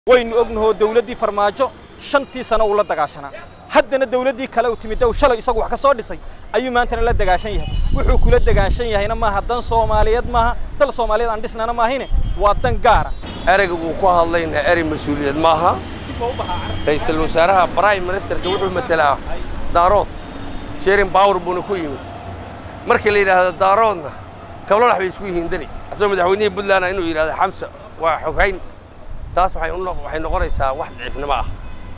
waynu ognahoo dawladdii farmaajo shantii sano uu la dagaashanaa haddana dawladdii kale u timid ow shalay isagu wax ka soo dhisay ayuu maantana la dagaashan yahay wuxuu kula dagaashan yahayna maaha dan soomaaliyeed maaha dal soomaaliyeed aan dhisnana maahine waa dan gaara ereyga uu ku hadlayna erey mas-uuliyad maaha ra'iisul wasaaraha prime ministerka wuxuu matelaa daarood sherin bawr buuna ku yimid markii la yidhaahdo daaroodna kablolax bay isku yihiin deni asagoo madaxweynihii puntland inuu yidhahdo xamsa waa xoghayn taas waxay waxay noqonaysaa wax daciifnimo ah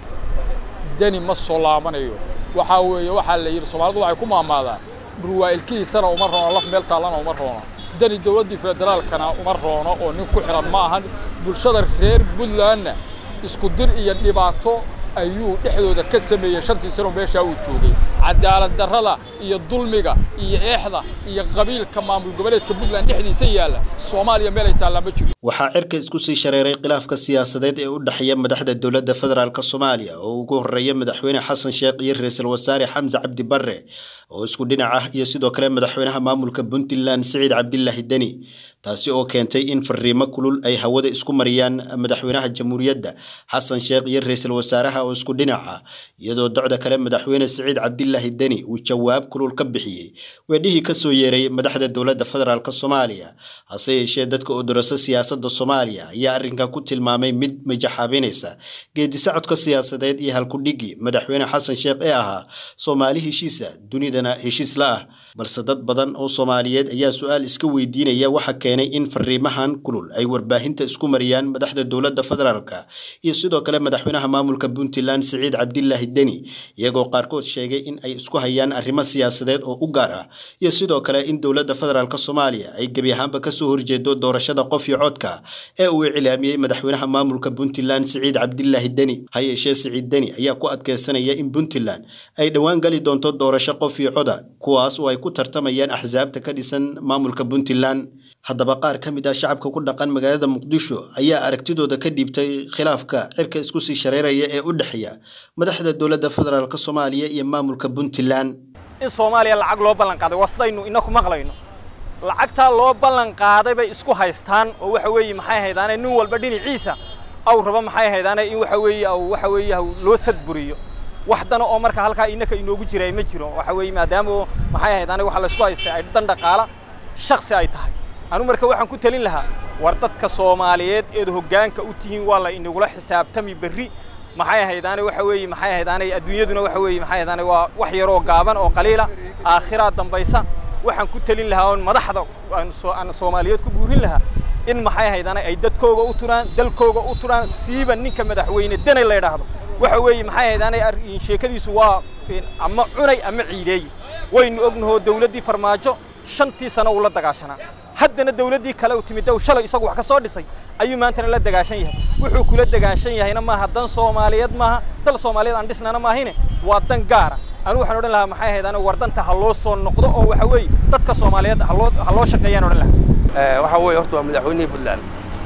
deni ma soo laabanayo waxaa weeye waxaa la yidhi soomaalidu waxay ku maamaadaan dhurwaa'ilkihiisana uma roono laf meel taallana uma roono deni dawladdii federaalkana uma roono oo nin ku xidhan ma ahan bulshada reer puntlandna isku dir iyo dhibaato ayuu dhexdooda ka sameeyey shantii sano meeshaa uu joogay cadaalad darrada iyo dulmiga iyo eexda iyo qabiilka maamul goboleedka puntland dhexdiisa yaalla soomaaliya meel ay taallaa ma jiro waxaa cirka isku sii shareeray khilaafka siyaasadeed ee u dhexeeya madaxda dowladda federaalk soomaaliya oo ugu horreeya madaxweyne xasan sheekh iyo ra-iisul wasaare xamse cabdi barre oo isku dhinac ah iyo sidoo kale madaxweynaha maamulka puntland siciid cabdilaahi deni taasi oo keentay in fariimo kulul ay hawada isku mariyaan madaxweynaha jamhuuriyadda xasan sheekh iyo ra-iisul wasaaraha oo isku dhinac ah iyadoo docda kale madaxweyne siciid cabdilaahi deni uu jawaab kulul ka bixiyey weedhihii ka soo yeeray madaxda dowladda federaalk soomaaliya hase yeeshee dadka oo dorasa siyaasadda soomaaliya ayaa arrinkan ku tilmaamay mid majaxaabinaysa geedisocodka siyaasadeed iyo halkudhigii madaxweyne xasan sheekh ee ahaa soomaali heshiisa dunidana heshiis la ah balse dad badan oo soomaaliyeed ayaa su-aal iska weydiinaya waxa keenay in fariimahan kulul ay warbaahinta isku mariyaan madaxda dowladda federaalka iyo sidoo kale madaxweynaha maamulka puntland siciid cabdilaahi deni iyagoo qaarkood sheegay in ay isku hayaan arrimo siyaasadeed oo u gaar ah iyo sidoo kale in dowladda federaalk soomaaliya ay gebi ahaanba kasoo horjeedo doorashada qof iyo codka ee uu iclaamiyey madaxweynaha maamulka puntland siciid cabdilaahi deni ha yeeshee siciid deni ayaa ku adkeysanaya in puntland ay dhowaan gali doonto doorasho qof iyo coda kuwaas oo ay ku tartamayaan axsaabta ka dhisan maamulka puntland haddaba qaar ka mid ah shacabka ku dhaqan magaalada muqdisho ayaa aragtidooda ka dhiibtay khilaafka cirka isku sii shareeraya ee u dhexeeya madaxda dowladda federaalk soomaaliya iyo maamulka puntland in soomaaliya lacag loo ballan qaaday waa sidaynu inaku maqlayno lacagtaa loo ballan qaaday bay isku haystaan oo waxa weeye maxay haydaane nin walba dhinaciisa aw raba maxay haydaane in waxa weeye aw waxa weeye loo sadburiyo wax dana oo marka halkaa inaka inoogu jiray ma jiro waxa weeye maadaama oo maxay haydaane waxa la isku haystay ay dan dhaqaala shakhsi ay tahay anu marka waxaan ku talin lahaa war dadka soomaaliyeed eed hoggaanka u tihiin waa la inagula xisaabtami berri maxay haydaane waxa weeye maxay haydaane adduunyaduna waxa weeye maxay haydaane waa wax yaroo gaaban oo qaliila aakhiraa dambaysa waxaan ku talin lahaa oon madaxda aan soomaaliyeed ku buurin lahaa in maxay haydaane ay dadkooga u turaan dalkooga u turaan siiba ninka madaxweyne denay la yidhaahdo waxa weeye maxay haydaane sheekadiisu waa ama cunay ama ciideeye waynu ognahoo dawladdii farmaajo shantii sano uu la dagaashanaa haddana dawladdii kale u timid ow shalay isagu wax ka soo dhisay ayuu maantana la dagaashan yahay wuxuu kula dagaashan yahayna maaha dan soomaaliyeed maaha dal soomaaliyeed aan dhisnana maahine waa dan gaara anu waxaan odhan lahaa maxay ahayd anigu wardanta ha loo soo noqdo oo waxa weeye dadka soomaaliyeed haloo ha loo shaqeeyaan odhan lahaa waxaa weeye horta waa madaxweynihii puntland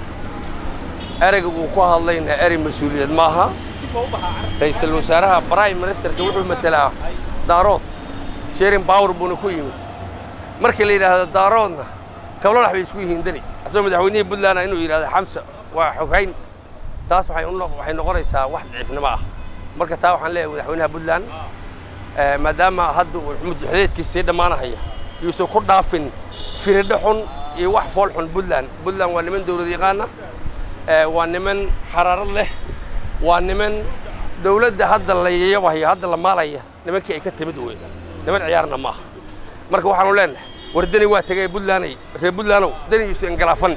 ereyga uu ku hadlayna erey mas-uuliyad maaha ra'iisul wasaaraha prime ministerka wuxuu matelaa daarood sherin bawr buuna ku yimid markii la yidhaahdo daaroodna kablolax bay isku yihiin deni asagoo madaxweynihii puntland inuu yidhahdo xamsa waa xoghayn taas waxay waxay noqonaysaa wax daciifnimo ah marka taa waxaan leeyahay madaxweynaha puntland maadaama hadda uu xuduudeedkiisa sii dhammaanahaya yuusan ku dhaafin firidho xun iyo wax fool xun puntland puntland waa niman dowlad yaqaana waa niman xaraarad leh waa niman dowladda hadda la yayabahayo hadda la maalaya nimankii ay ka timid wey niman ciyaarna maaha marka waxaanu leenahay war deni waa tegay puntlanday reer puntlandow denigiisu ingalaafan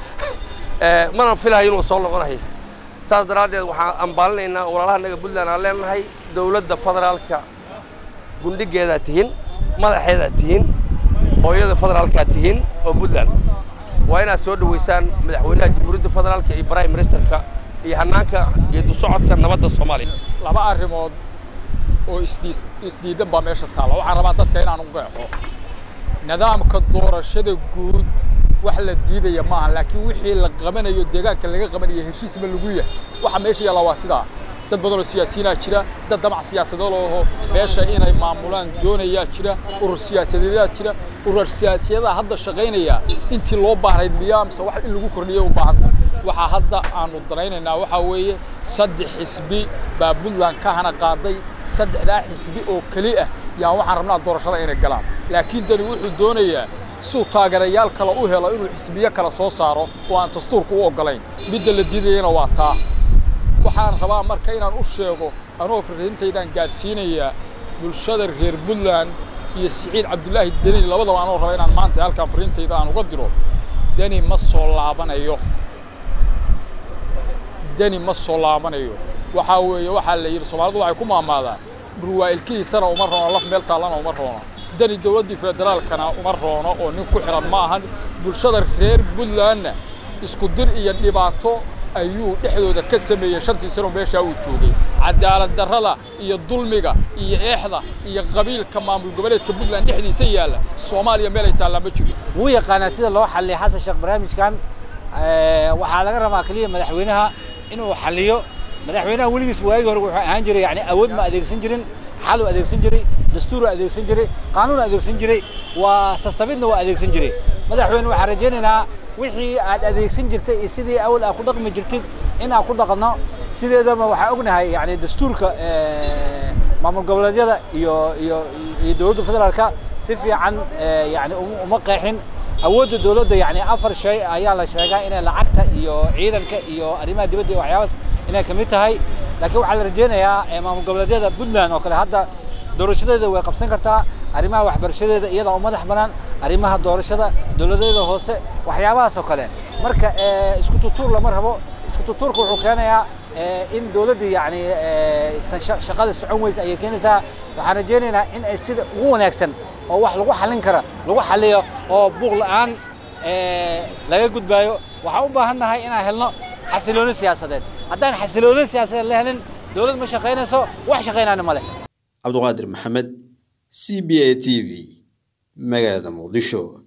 mana filahayo inuu soo noqonayo saas daraaddeed waxaan ambaalinaynaa walaalahanaga puntland aan leenahay dowladda federaalka gundhigeedaa tihiin madaxeedaa tihiin hooyada federaalkaa tihiin oo puntland waa inaad soo dhoweysaan madaxweynaha jamhuuriyadda federaalka iyo prime ministerka iyo hannaanka geedu socodka nabadda soomaaliya laba arrimood oo isdiidan baa meesha taalla waxaan rabaa dadka inaan u qeexo nidaamka doorashada guud wax la diidaya maaha laakiin wixii la qabanayo deegaanka laga qabanayo heshiisma lagu yahay waxa meesha yaalla waa sidaa dad badan oo siyaasiyiinaa jira dad damac siyaasadeed oo meesha inay maamulaan doonayaa jira urur siyaasadeedaa jira urur siyaasiyadaha hadda shaqaynaya intii loo baahnayd miyaa mise wax in lagu kordhiyo u baahanta waxaa hadda aanu danaynaynaa waxaa weeye saddex xisbi baa puntland ka hana qaaday saddexdaa xisbi oo keli ah yaan waxaan rabnaa doorashada inay galaan laakiin dani wuxuu doonayaa suu taageerayaal kale u helo inuu xisbiyo kale soo saaro oo aan dastuurka u oggolayn midda la diidayana waa taa waxaan rabaa marka inaan u sheego anoo farriintaydaan gaadhsiinayaa bulshada reer puntland iyo siciid cabdulaahi deni labadaba anoo raba inaan maanta halkaan farriintayda aan uga diro deni ma soo laabanayo deni ma soo laabanayo waxaa weeye waxaa la yidhi soomaalidu waxay ku maamaadaan dhurwaa'ilkihiisana uma roono laf meel taallana uma roono deni dowladdii federaalkana uma roono oo nin ku xidhan ma ahan bulshada reer puntlandna isku dir iyo dhibaato ayuu dhexdooda ka sameeyey shantii sano meeshaa uu joogay cadaalad darrada iyo dulmiga iyo eexda iyo qabiilka maamul goboleedka puntland dhexdiisa yaalla soomaaliya meelay taallaa ma jiro wuu yaqaanaa sida loo xalliya xasan sheekh barnaamijkan waxaa laga rabaa keliya madaxweynaha inuu xalliyo madaxweynaha weligiis waagii hore wuxuu ahaan jiray yani awood ma adeegsan jirin xal u adeegsan jiray dastuur u adeegsan jiray qaanuun u adeegsan jiray waa sasabidna waa adeegsan jiray madaxweyne waxaan rajaynaynaa wixii aad adeegsan jirtay iyo sidii awal aad ku dhaqmi jirtid in aan ku dhaqanno sideedaba waxaa ognahay yani dastuurka maamul goboleedyada iyo iyo iyo dowladda federaalka si fiican yani uma qeexin awoodda dowladda yani afar shay ayaa la sheegaa inay lacagta iyo ciidanka iyo arrimaha dibadda iyo waxyaabaas inay ka mid tahay laakiin waxaa la rajaynayaa maamul goboleedyada puntland oo kale hadda doorashadeeda way qabsan kartaa arrimaha waxbarashadeeda iyada oo madax bannaan arrimaha doorashada dowladeeda hoose waxyaabahaas oo kale marka isku tutuur lama rabo isku tutuurka wuxuu keenayaa in dowladdii yani shaqada socon weysa ayay keenaysaa waxaan rajaynaynaa in ay sida ugu wanaagsan oo wax lagu xallin kara lagu xalliyo oo buuq la'aan laga gudbaayo waxaan u baahan nahay inaan helno xasilooni siyaasadeed haddaan xasilooni siyaasadeed la helin dowlad ma shaqaynayso wax shaqaynaana ma leh cabduqaadir maxamed c b a t v magaalada muqdisho